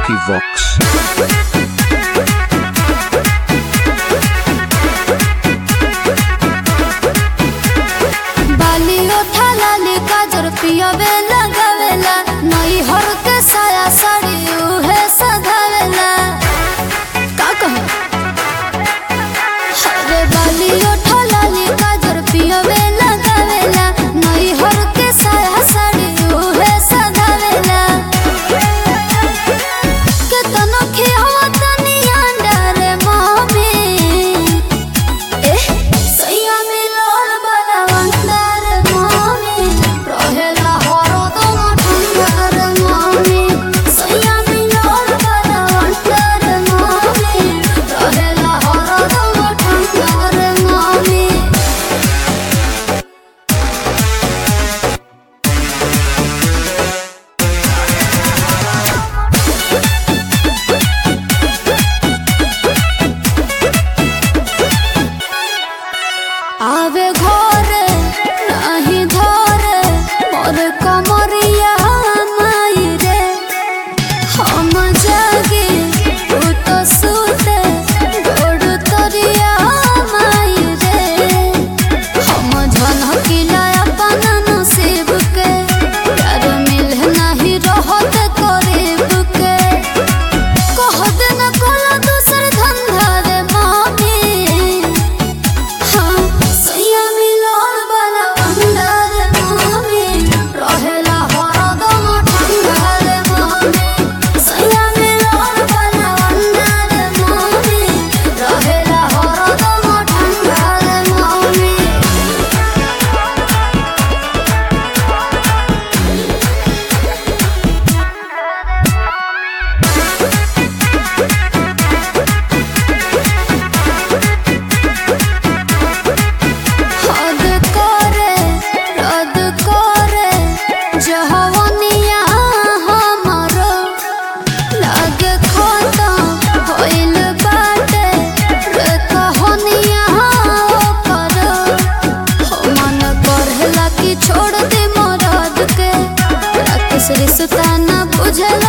Lucky Vox. बाली ओठा लाली काजर पियवे लगावेला नई हर के साया साड़ी उहे सधावेला का कहे अरे बाली ओठा लाली काजर पियवे लगावेला नई हर के साया साड़ी उहे सधावेला केतनो खियावा तनी अंडा रे मम्मी एह सैया मिलोल बला वंदर मामी रहेला हरदम ठंडर मामी सैया मिलोल बला वंदर मामी रहेला हरदम ठंडर मामी आवे घरे नाही धरे मोर कमरिया माई रे हम जागे उ तो सुते गोड़ तरिया माई रे हम झनकिला अपन नसीब के प्यार मिले नहीं रहत करीब के कह देना कोला दूसर धंधा रे मामी हाँ, सैया मिलोल बला अंदर मामी, रहेला हरदम ठंडर मामी। सैया मिलोल बला अंदर मामी, रहेला हरदम ठंडर मामी। हद करे रद करे जहवनिया हमरो लागे खतम होइल बाटे रे कहनिया ओकर हो मन करहेला कि छोड़ दे मरद के राकेश रिश्ता न बुझला